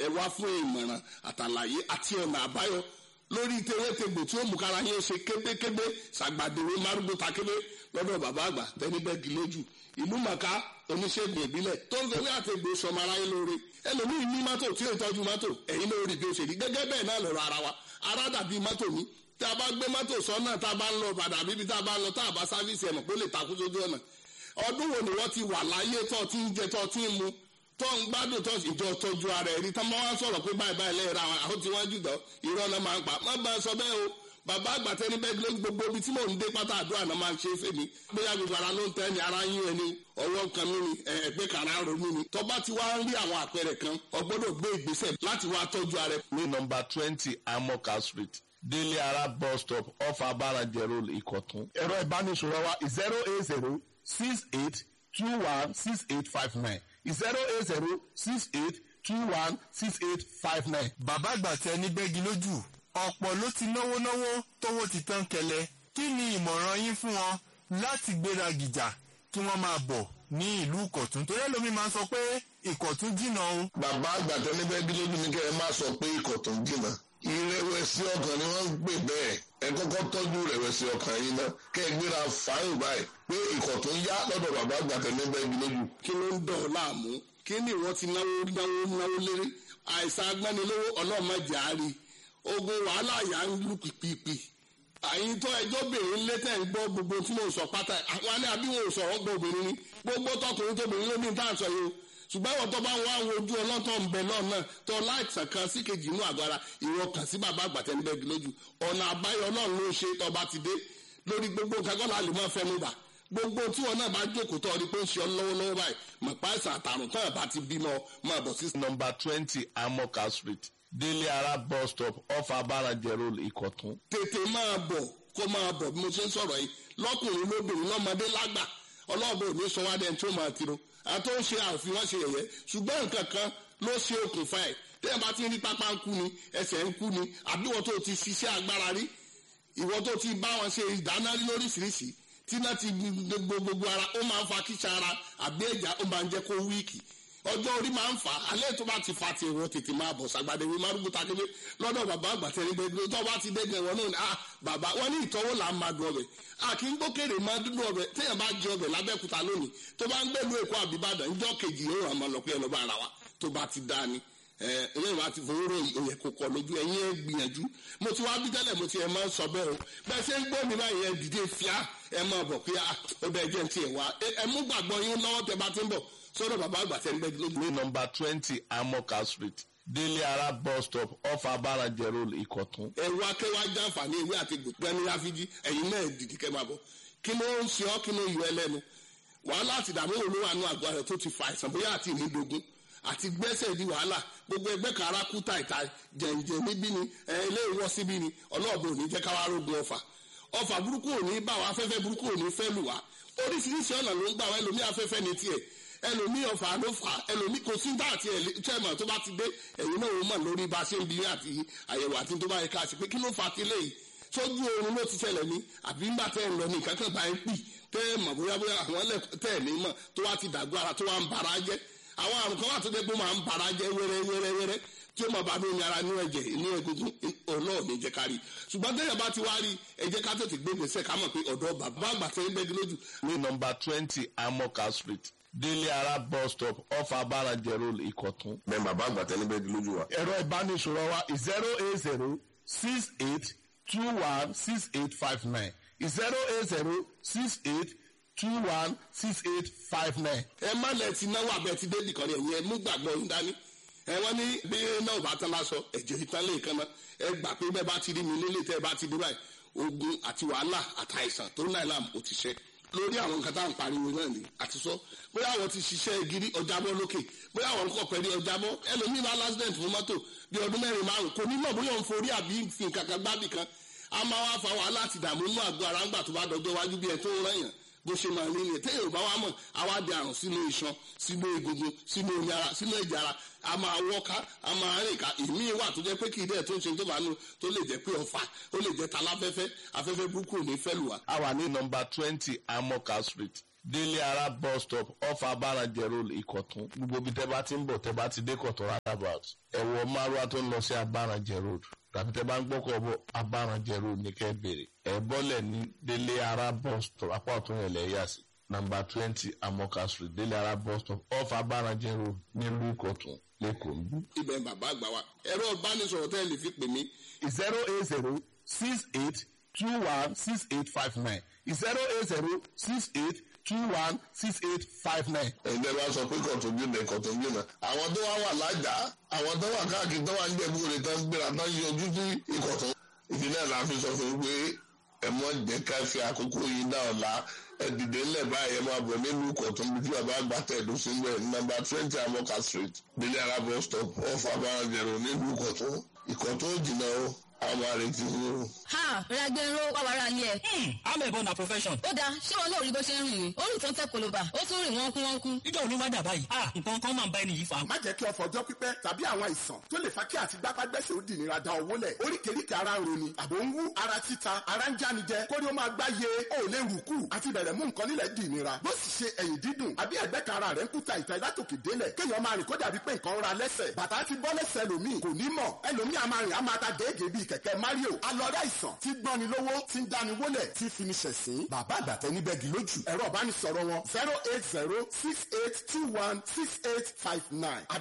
ẹ wá fún ìmọ̀ràn àtàlàyé àti ọ̀nà àbáyọ lórí tewétegbò tí ó mú kára yín ṣe kébékébé ṣàgbàdéwé márùgbó takébé lọ́dọ̀ bàbá àgbà tẹ́nibẹ́gì lójú ìlú màkà oníṣègùn ìbílẹ̀ tó ń fẹ́wé àtẹ̀gbò sọmọ aráyé lóore ẹlòmíì ní mọ́tò tí ó tọ́jú mọ́tò ẹ̀yin lórí bí ó ṣe rí gẹ́gẹ́ bẹ́ẹ̀ náà lọ́rọ̀ ara wa ara dàbí mọ́tò ní tí a bá gbé mọ́tò sọ́nà tá a bá ń lọ padà bíbi tá a bá ń lọ tá a bá sáfíìsì ẹ̀mọ̀ pé ó lè takú sójú ọ̀nà ọdún wo ni wọ́n ti wà láyé tó ti ń jẹ tó ti ń mu tó ń gbádùn tó ìjọ tọ́jú ara ẹ̀rí tó máa ń sọ̀rọ̀ pé báyìí báyìí lẹ́yìn ra àwọn tí wọ́n jùlọ irọ́ náà máa ń pa má bá a sọ bẹ́ẹ̀ o bàbá àgbàtẹ́ ní bẹ́ẹ̀ lórí gbogbo ibi tí mò ń dé pátá àdúrà náà máa ń ṣe é fèmí bóyá gbogbo ara ló ń tẹ́ ni ara yín ẹni ọwọ́ kan mí ni ẹgbẹ́ kàrá ronú ni tó bá ti wá ń rí àwọn àpẹẹrẹ kan o gbọ́dọ̀ gbé ìgbésẹ̀ láti wá tọ́jú ara ẹ. ní nọmba twenty amoka street délé ara bus stop off abarajẹ road ìkọ̀tún. ẹ̀rọ ìbánisọ̀rọ̀ wa zero eight zero six eight two one six eight five nine zero eight zero six eight two one six eight five nine. bàbá àgbà tẹ ní bẹ́gi lójú ọ̀pọ̀ ló ti náwó náwó tówó ti tán kẹlẹ̀ kí ni ìmọ̀ràn yín fún wọn láti gbéra gìjà kí wọ́n máa bọ̀ ní ìlú ìkọ̀tún torí ẹlòmí máa ń sọ pé ìkọ̀tún jìnnà o. bàbá àgbà tẹnibẹ́gí lójú ní kẹ́ ẹ má sọ pé ikọ̀ tó ń jìnnà ìrẹ̀wẹ̀sì ọkàn ni wọ́n ń gbé bẹ́ẹ̀ ẹ kọ́kọ́ tọ́jú ìrẹ̀wẹ̀sì ọkàn yìí ná kẹ́ ẹ gbéra fáyìn báyìí pé ikọ̀ tó ń yá lọ́dọ̀ bàbá àgbà tẹnibẹ́gí lójú. kí ló ń dọ̀ ọ́ láàmú kí ni ìwọ ti náwó náwó náwó lérí àìsàn agbánilówó ọlọ́mọdé àárí ogun wàhálà yà ń lù pìpìpì àyìn tó ẹjọ́ bèrè ńlẹ́ tẹ̀ ń gbọ́ gbogbo tí mo sọ pátá àwọn alẹ́ àbí wọn ò sọ̀rọ̀ gbọ́ obìnrin ni gbogbo tọkùnrin tóbìnrin ló ní tá à ń sọ yìí o ṣùgbọ́n àwọn tó bá wá wo ojú ọlọ́tọ̀ ń bẹ náà náà tó láìsàn kan sí kejì inú àgọ́ ara ìwọ kàn sí bàbá àgbàtẹ́ níbẹ̀ lójú ọ̀nà àbáyọ náà ló ṣe tọba ti dé lórí gbogbo nǹkan kọ́ láàlú máa fẹ́ mú bà gbogbo tí wọn náà bá jókòó tó ọdí pé ń ṣe ọ lọ́wọ́lọ́wọ́ báyìí mọ̀ pa àìsàn àtàrùn tó ẹ̀ bá ti bímọ máa bọ̀ sí. nọmba twenty amoka street délé ara bus stop off abarajẹ road ìkọ̀tún. tètè máa bọ̀ kó máa bọ̀ bí mo ṣe ń sọ̀rọ̀ yìí lọ́kùnrin lóbìnrin lọ́mọdé lágbà ọlọ́ọ̀bẹ ò ní sọ wá dẹ́n tó máa tiro àti ó ń ṣe àfihàn ṣe yẹ̀yẹ́ ṣùgbọ́n nǹkan kan ló ṣe okùnfà ẹ̀ tẹ́yìn bá ti rí pápá ń kú ni ẹsẹ̀ ń kú ni àbí ìwọ tó ti ṣiṣẹ́ agbára rí ìwọ tó ti bá wọn ṣe ìdáná rí lóríṣiríṣi tí náà ti gbogbo gbogbo ara ó máa ń fa kíṣà ara àbí ẹ̀já ó máa ń jẹ́ kó wíìkì ọjọ́ orí máa ń fà á alẹ́ tó bá ti fa ti ìwọ tètè máa bọ̀ sàgbàdé wí márùkù takébé lọ́dọ̀ bàbá àgbà tẹ̀lé bẹ́ẹ̀ tó bá ti dẹ́gbẹ̀ wọn náà ni ah bàbá wọn ní ìtọ́wò là ń máa dùn ọbẹ̀ a kì í gbókèrè máa dúdú ọbẹ̀ téèyàn bá jẹ ọbẹ̀ lábẹ́kúta lónìí tó bá ń gbẹ̀lú èkó àbíbàdàn ńjọ́ kejì yóò hàn máa lọ pé ẹ lọ́ bá ara wa tó bá ti dá ni ẹ̀yìn wa ti fowó rò òye kò kọ lójú ẹ̀yìn ẹ̀ gbìyànjú mo ti wá bí tẹ́lẹ̀ mo ti ẹ̀ máa ń sọ bẹ́ẹ̀ o bẹ́ẹ̀ ṣe ń gbọ́ mi báyìí ẹ̀ dìde fíà ẹ̀ máa bọ̀ pé ó bẹ́ẹ̀ jẹ́ ti ẹ̀ wá ẹ̀ mú gbàgbọ́ yín lọ́wọ́ tẹ bá ti ń bọ̀ sọ́dọ̀ bàbá àgbà tẹ́ ń bẹ́ lójú. ní nọmba twenty amoka street délé ara bus stop off abarajẹ road ìkọ̀tún. ẹ̀rù akẹ́wà jàǹfààní ewé àti gbẹ̀ni ráfíjì ẹ̀yin náà dìde kẹ́ máa bọ̀ kí ló ń ṣe ọ́ kí ló yọ ẹlẹ́nu wàhálà àti ìdààmú òun ló wà nù àgọ́ rẹ̀ tó ti fa àìsàn bóyá àti ìnídogun àti gbẹ́sẹ̀ di wàhálà gbogbo ẹgbẹ́ kan ara kú tàìtà jẹ̀ǹjẹ̀ níbí ni ilé ìwọ́ síbí ni ọlọ́ọ̀bẹ ò ní jẹ́ káwá rógun ọfà ọfà burúkú ò ní bá wa afẹ́fẹ́ burúkú ò ní fẹ́ lù wá oríṣiríṣi ọ̀nà ló ń gbà wá ẹlòmí afẹ́fẹ́ ní tiẹ̀ ẹlòmí ọfà ló fà ẹlòmí kò sí dá àti ẹ̀lẹ́tẹ̀mọ̀ tó bá ti dé ẹ̀yìn náà ó mọ̀ lórí bá a ṣe ń bi àti àyẹ̀wò àti tó bá yẹ ká ṣe pé kí ló fà ti léyìí sójú oorun ló ti ṣẹlẹ̀ ní àbí ńgbà tẹ́ ń lọ ní ìkákan bá ń pì tẹ́ ẹ̀ mọ̀ bóyá bóyá àwọn ẹlẹ́kọ̀ọ́ tẹ́ ẹ̀ ní mọ̀ tó wá ti dàgbọ́ ara tó wá ń bara jẹ́ àwọn àrùn kan wà tó dé pé ó máa ń bara jẹ́ wẹ́rẹ́ wẹ́rẹ́ wẹ́rẹ́ tí ó máa bá ní ara ní ẹ̀jẹ̀ ní egungun ọ̀nà ní jẹ́ ká rí ṣùgbọ́n tẹ́yà bá ti wá rí ẹ jẹ́ ká tètè gbé gbèsè ká mọ̀ pé ọ̀dọ́ bàbá àgbà tẹ́ ń bẹ́gi lójú. ní nọmba twenty amoka street délé ara bus stop off abarajẹ road ìkọ̀tún. bẹ́ẹ̀ bàbá àgbà tẹnibẹ́gí lójú wa. ẹ̀rọ ìbánisọ̀rọ̀ wa zero eight zero six eight two one six eight five nine zero eight zero six eight two one six eight five nine. ẹ má lẹ ti náwó abẹ ti débì kan ní ẹ̀yìn ẹ mú gbàgbọ́ ń dání ẹ wọ́n ní bí náà bá tán lásọ ẹ̀jẹ̀ ìtàn lè kan náà ẹ gbà pé bẹ́ẹ̀ bá ti rí mi nílé tẹ́ ẹ bá ti dé báyìí ogun àti wàhálà àtàìsàn tó náà làm ó ti ṣe lórí àwọn nǹkan tá à ń pariwo náà ni àti sọ bóyá àwọn ti ṣiṣẹ́ gírí ọjàbọ́ lókè bóyá àwọn kọ̀ pẹ̀lú ọjàbọ́ ẹlòmíì bá lásìdẹ̀ntì fún mọ́tò bí ọdún mẹ́rin márùn kò ní mọ̀ bóyá òun forí àbí fi nǹkan kan gbábì kan a máa wá fa wàhálà àti ìdààmú inú àgọ́ ara ńgbà tó bá dọjọ́ wájú bí ẹ tó ń rẹ̀yàn bó ṣe máa rí ni téèyàn bá wá mọ̀ àwa di àrùn sínú iṣan sínú egungun sínú omi ara sínú ẹ̀jẹ̀ ara a máa wọ́ká a máa rìn ká ìmí wà tó jẹ́ pé kì í dẹ̀ tó ń ṣe tó bá nù tó lè jẹ́ pé ọ̀fà ó lè jẹ́ taláfẹ́fẹ́ afẹ́fẹ́ burúkú ò ní fẹ́ lù wá. a wà ní nọmba twenty amoka street délé ara bus stop off abarajẹ road ìkọ̀tún gbogbo ibi tẹ́ bá ti ń bọ̀ tẹ́ bá ti dé kọ̀tún roundabout ẹ̀wọ̀ márùwá tó ń lọ sí abarajẹ road tàbí tẹ́ bá ń gbọ́kọ̀ bọ̀ abarajẹ road ní kẹ́ bèrè ẹ̀ bọ́lẹ̀ ní délé ara bus stop apá ọ̀tún yẹn lẹ́yìn àsì nàmbà twenty amoka street délé ara bus stop off abarajẹ road nílùú ìkọ̀tún lẹ́kọ̀ọ́ ń bí. ibẹ̀ bàbá àgbà wa ẹ̀rọ ìbánisọ̀rọ̀ tẹ́ ẹ lè fi pè mí zero eight zero six eight two one six eight five nine zero eight zero six eight two one six eight five nine. ẹgbẹ́ bá sọ pé kọ̀tún jìnnà kọ̀tún jìnnà àwọn tó wá wà lájà àwọn tó wà káàkiri tó wà ń jẹ̀bú rẹ̀ tán gbéra tán yọjú sí ìkọ̀tún ìdí náà la fi sọ fún un pé ẹ mọ jẹ́ ká fi àkókò yìí náà la ẹ dìde ńlẹ̀ báyìí ẹ máa bọ̀ nílùú ìkọ̀tún bí bàbá àgbà tẹ̀dó sí mbẹ̀ nọ́mbà twenty amoka street délé ara bus stop off abarajẹ̀rọ nílùú ìkọ̀tún ìkọ̀tún ò jìnnà o àwọn àrètí fún un. ha ragbero wàwàrà ni ẹ. amẹ̀bọ na profession. ó dáa ṣé wọn náà rí bó ṣe ń rìn ní orí ìtàn tẹ koloba ó tún rìn wọ́n kú wọ́n kú. níjọ́ òní wá dà báyìí. ah nǹkan kan máa ń bá ẹni yìí fa. má jẹ́ kí ọ̀fọ̀ ọjọ́ pípẹ́ tàbí àwọn àìsàn tó lè fa kí àti gbápágbẹ́sẹ̀ ó dì nira da owó lẹ̀ oríkèéríkèé ara ń roni àbò ń wú ara títa ara ń jánijẹ kórí ó máa gbá ye ó lè rù kù àti bẹ̀rẹ̀ mú nǹkan nílẹ̀ dì nira bó sì ṣe ẹ̀yìn dídùn àbí ẹ̀gbẹ́ kan ara rẹ̀ ń kúta ìta ìlátòkè délẹ̀ kéèyàn máa rìn kó dàbí pé nǹkan ń ra lẹ́sẹ̀ bàtà ti bọ́ lẹ́sẹ̀ lòmíì kò ní mọ̀ ẹlòmíì a máa rìn a máa ta gèégèé bíi kẹ̀kẹ́ mario alọ́rẹ́ àìsàn tí gbọ́ni lówó tí ń dáni wólẹ̀ tí fini ṣẹ̀sín bàbá àgbàtẹ́ níbẹ̀ gì lójú ẹ̀rọ ìbánisọ̀rọ̀ wọn zero eight zero six eight two one six eight five nine